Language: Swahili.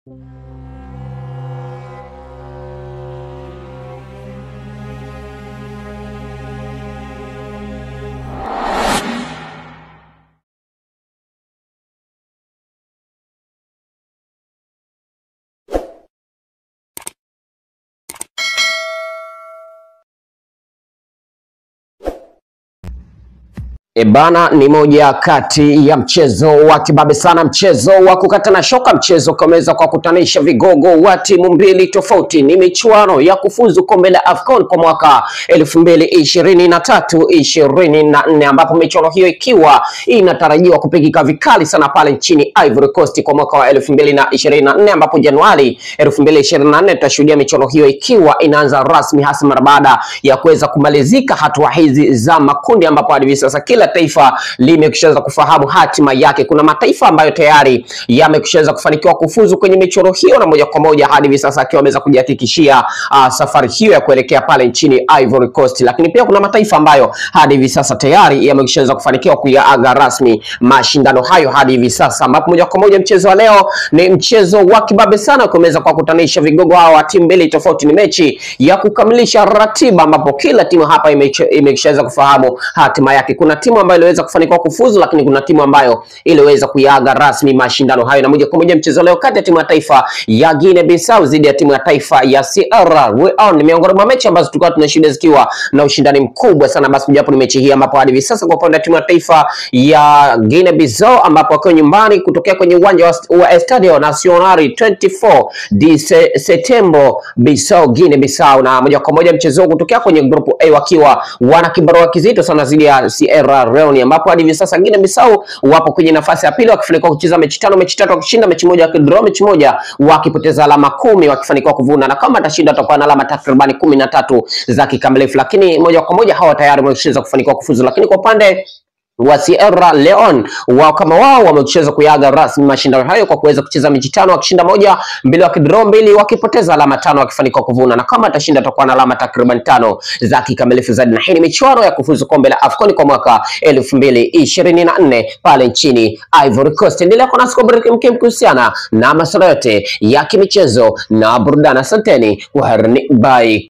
Ebana ni moja kati ya mchezo wa kibabe sana, mchezo wa kukatana shoka, mchezo ukameweza kwa kutanisha vigogo wa timu mbili tofauti. Ni michuano ya kufuzu kombe la AFCON kwa mwaka elfu mbili ishirini na tatu ishirini na nne ambapo michuano hiyo ikiwa inatarajiwa kupigika vikali sana pale nchini Ivory Coast kwa mwaka wa elfu mbili na ishirini na nne ambapo Januari elfu mbili ishirini na nne tutashuhudia michuano hiyo ikiwa inaanza rasmi hasa mara baada ya kuweza kumalizika hatua hizi za makundi, ambapo hadi hivi sasa kila taifa limekushaweza kufahamu hatima yake. Kuna mataifa ambayo tayari yamekushaweza kufanikiwa kufuzu kwenye michuano hiyo, na moja kwa moja hadi hivi sasa akiwa ameweza kujihakikishia uh, safari hiyo ya kuelekea pale nchini Ivory Coast. Lakini pia kuna mataifa ambayo hadi hivi sasa tayari yamekushaweza kufanikiwa kuyaaga rasmi mashindano hayo hadi hivi sasa, ambapo moja kwa moja mchezo wa leo ni mchezo wa kibabe sana, kumeweza kwa kutanisha vigogo hawa wa timu mbili tofauti. Ni mechi ya kukamilisha ratiba, ambapo kila timu hapa imeshaweza kufahamu hatima yake. Kuna timu ambayo iliweza kufanikiwa kufuzu, lakini kuna timu ambayo iliweza kuyaga rasmi mashindano hayo. Na moja kwa moja mchezo leo kati ya timu ya taifa ya Guinea Bissau dhidi ya timu ya taifa ya Sierra Leone ni miongoni mwa mechi ambazo tulikuwa tunashuhudia zikiwa na ushindani mkubwa sana. Basi japo ni mechi hii ambapo hadi hivi sasa kwa upande wa timu ya taifa ya Guinea Bissau ambapo wakiwa nyumbani kutokea kwenye uwanja wa, wa Estadio Nacional 24 de Setembro Bissau Guinea Bissau, na moja kwa moja mchezo kutokea kwenye grupu A wakiwa wana kibarua kizito sana dhidi ya Sierra Leone ambapo hadi hivi sasa Guinea Bissau wapo kwenye nafasi ya pili wakifanikiwa kucheza mechi tano, mechi tatu wakishinda, mechi moja wakidraw, mechi moja wakipoteza alama kumi, wakifanikiwa kuvuna, na kama atashinda atakuwa na alama takribani kumi na tatu za kikamilifu, lakini moja kwa moja hawa tayari wameshaweza kufanikiwa kufuzu. Lakini kwa upande wa Sierra Leone wao kama wao wamecheza kuyaga rasmi mashindano hayo kwa kuweza kucheza mechi tano wakishinda moja, mbili wakidraw mbili, wakipoteza alama tano, wakifanikiwa kuvuna, na kama atashinda atakuwa na alama takriban tano za kikamilifu zaidi. Na hii ni michuano ya kufuzu kombe la AFCON kwa mwaka elfu mbili ishirini na nne pale nchini Ivory Coast. Endelea kuwa nasi kwa burudani mkem kuhusiana na masuala yote ya kimichezo na burudani. Asanteni, kwaherini, bye.